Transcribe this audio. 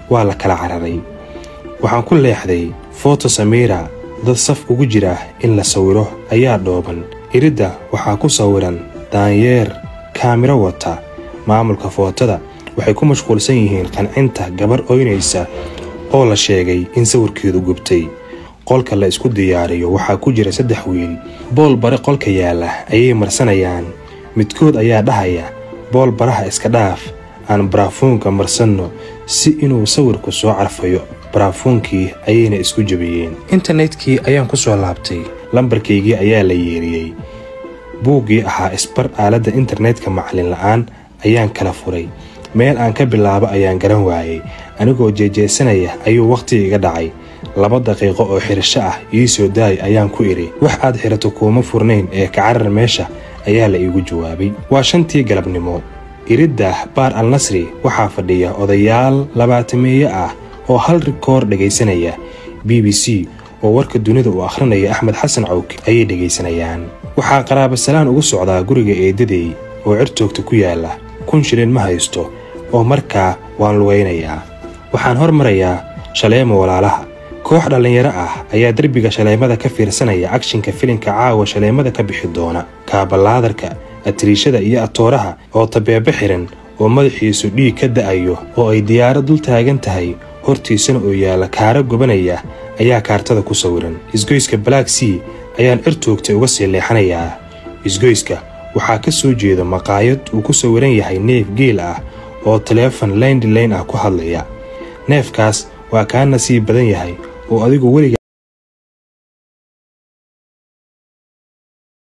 waa la kala cararay waxaan ku leexday foto samira dad saf ugu jira in la sawiro ayaa dhooban iridda waxaa ku sawiran daanyeer kaamiro wata maamulka footada waxay ku mashquulsan yihiin qancinta gabar oynaysa oo la sheegay in sawirkeedu gubtay qolka la isku diyaariyo waxaa ku jira saddex wiil bool bare qolka yaalla ayay marsanayaan midkood ayaa dhahaya bool baraha iska dhaaf aan baraafuunka marsanno si inuu sawirku soo carfayo baraafuunkii ayayna isku jebiyeen internetkii ayaan ku soo laabtay lambarkaygii ayaa la yeeriyey buuggii ahaa isbar aaladda internetka macalin la'aan ayaan kala furay meel aan ka bilaabo ayaan garan waayey anigoo jeejeesanaya ayuu wakhti iga dhacay laba daqiiqo oo xirasho ah ii soo daay ayaan ku idhi wax aad xirato kuuma furnayn ee kacarar meesha ayaa la iigu jawaabay waa shantii galabnimo iriddah baar al nasri waxaa fadhiya odayaal labaatameeye ah oo hal rikoor dhegaysanaya b b c oo warka dunida uu akhrinaya axmed xasan cawke ayay dhegaysanayaan waxaa qaraabasalaan ugu socdaa guriga eeddadey oo cirtoogta ku yaalla kun shilin ma haysto oo markaa waan lugaynayaa waxaan hormarayaa shaleemo walaalaha koox dhallinyaro ah ayaa derbiga shaleemada ka fiirsanaya agshinka filinka caawa shaleemada ka bixi doona kaabalaadarka atiriishada iyo atooraha oo tabeebe xiran oo madaxiisu dhiig ka da'ayo oo ay diyaaro dul taagan tahay hortiisana oo yaalla kaara gobanaya ayaa kaartada ku sawiran isgoyska black sea ayaan cirtoogta uga sii leexanayaa isgoyska waxaa ka soo jeeda maqaayad uu ku sawiran yahay neef geel ah oo taleefon laindlayn ah ku hadlaya neefkaas waa kaa nasiib badan yahay oo adigu weliga